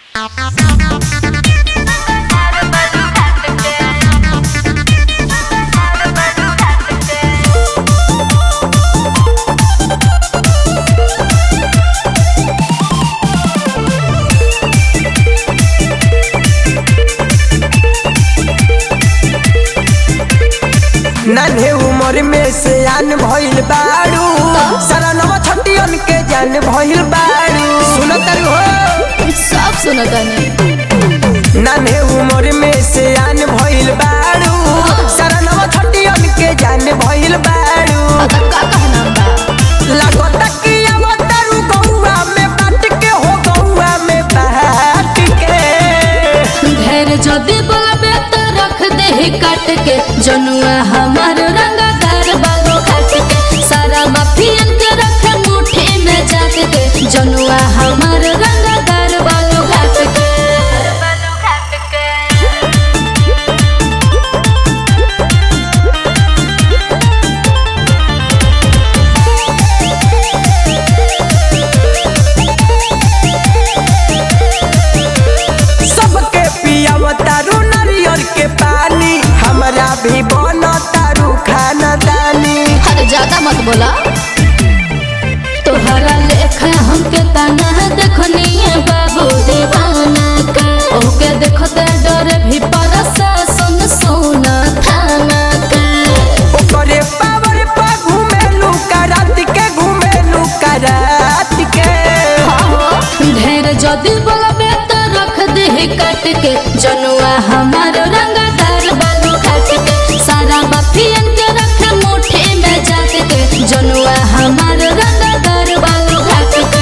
नान्हे उम्र में से आन भइल बाड़ू सारा नवा छटियन के जान भइल बाड़ू सुनत हो सब सुनतानी नान्हे उम्र में से आन भइल बाड़ू सारा नवा छटियन के जान भइल बाड़ू आता का कहना बा लागता कि अवतारू गौआ में बाट के हो गौआ में बाट के ढेर जदी बोलबे तो रख दे काट के जनुआ हमार रंगदार बालो काट के सारा माफियन के रख मुट्ठी में जात के जनुआ हमार रंगदार बालो काट के बालो काट के सबके पियावतारू नारियल के पानी हमरा भी बनतारू खाना दानी अरे ज्यादा मत बोला तोहरा लेखा हमके तना देखनी है बाबू दीवाना के ओके देखते डर भी परसा सुन सोना थाना के ओकरे पावर पा घुमेलू करात के घुमेलू करात के ढेर जदी बोलबे तो रख दे काट के जनुआ हमार रंगदार बालू काट के सारा बफियन के रख मुट्ठी में जात के जनुआ हमार रंगदार बालू काट के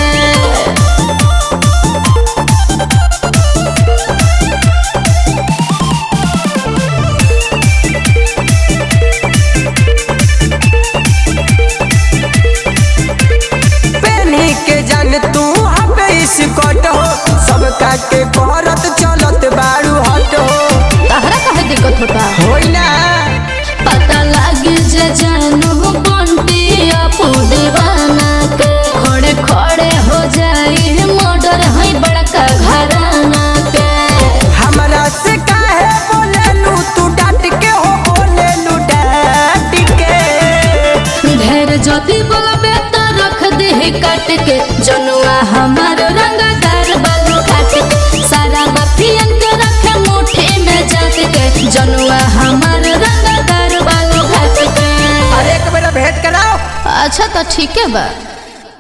पेनी के जान तू हबे स्कॉट हो सब काटे करत चलत बाड़ू हट हो तहरा काहे दिक्कत होता होई ना पता लागे जे जानू बंटी अपू दीवाना के खड़े खड़े हो जाई मर्डर है बड़का घराना के हमरा से काहे बोलेलू तू डांट के हो बोलेलू डांट के ढेर जदी बोलबे तो रख दे काट के जनुआ हमार रंगदार बालू काट के सारा बफियन के रख मुट्ठी में जात के जनुआ हमार रंगदार बालू काट के अरे एक बेरा भेंट कराओ अच्छा तो ठीक है बा